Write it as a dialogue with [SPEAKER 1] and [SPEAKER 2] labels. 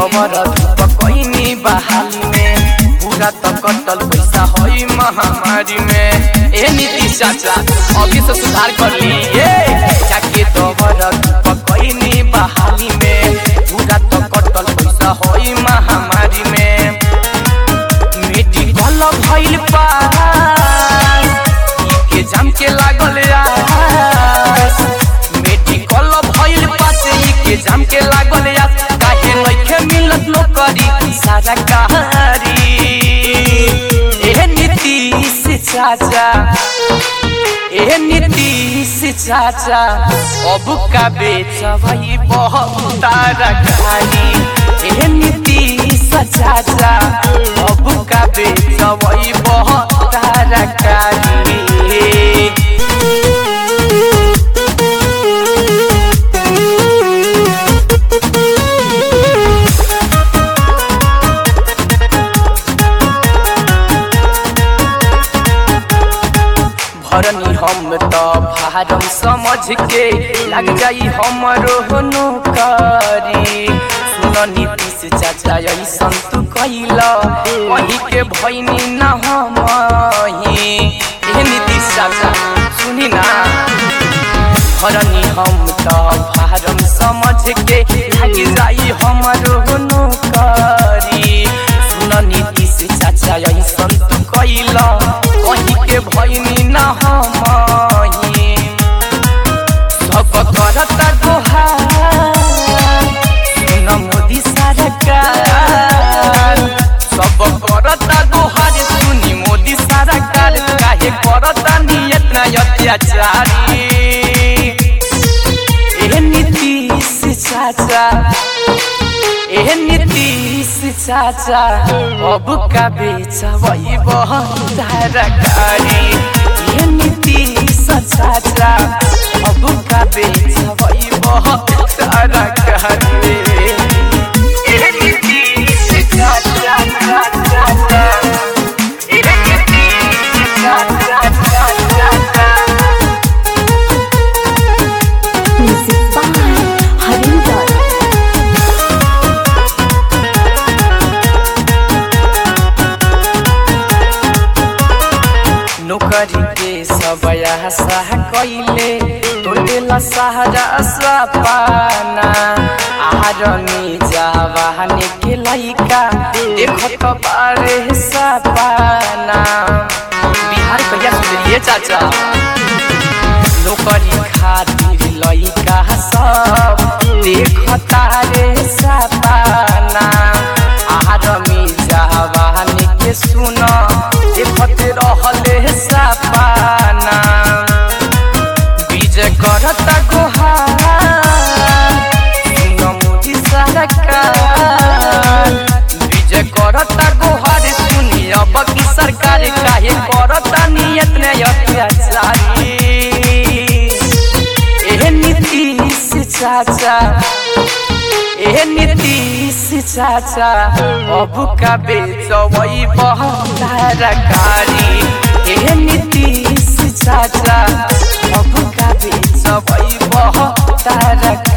[SPEAKER 1] दवर धूप कैनी बहाली में पूरा तो कटल पैसा होई महामारी में ए नीतीश चाचा अभी से सुधार कर ली ए जाके दवर धूप कैनी बहाली में पूरा तो कटल पैसा होई महामारी में मेडिकल भइल पास के जाम के लागल आस मेडिकल भइल पास ई के जाम के लागल आस काहे लइखे मिलत नौकरी सारा कहारी ए नीतीश चाचा ए नीतीश चाचा अब का बेचबई बहुत तरकारी ए नीतीश चाचा अब का बेचबई बहुत तरकारी भरनी हम तो भारम समझ के लग जाई हमरो नौकरी सुन नीतीश चाचा ऐसन तू कैला वही के भैनी न हमही ए नीतीश चाचा सुनी ना भरनी हम तो भारम समझ के लग जाई हमरो नौकरी सुन नीतीश चाचा ऐसन तू कैला वही के भैनी न हमही सब करता गोहार सुन मोदी सरकार सब करता गोहार सुनी मोदी सरकार काहे करता नियत न अत्याचारी ए नीतीश चाचा ए नीतीश चाचा अब का बेचबई बहुत तरकारी ए नीतीश चाचा अब का बेचबई बहुत तरकारी ए नीतीश चाचा चाचा ए नीतीश चाचा चाचा
[SPEAKER 2] Music by Harinder.
[SPEAKER 1] नौकरी के सब आशा कैले तोड़ेला सहारा सपाना आरनी जवानी के लइका देखत बारे सपाना बिहार कहिया सुधरिए चाचा नौकरी खातिर लइका सब देखता रे सपाना आरमी जवानी के सुन देखत रहले सपाना विजय करता गोहार सुन मोदी सरकार विजय करता गोहार सुनी अब की सरकार काहे करता नियत ने अत्याचारी ए नीतीश चाचा ए नीतीश चाचा अब का बेचबई बहुत तरकारी ए नीतीश चाचा अब का बेचबई बहुत तरकारी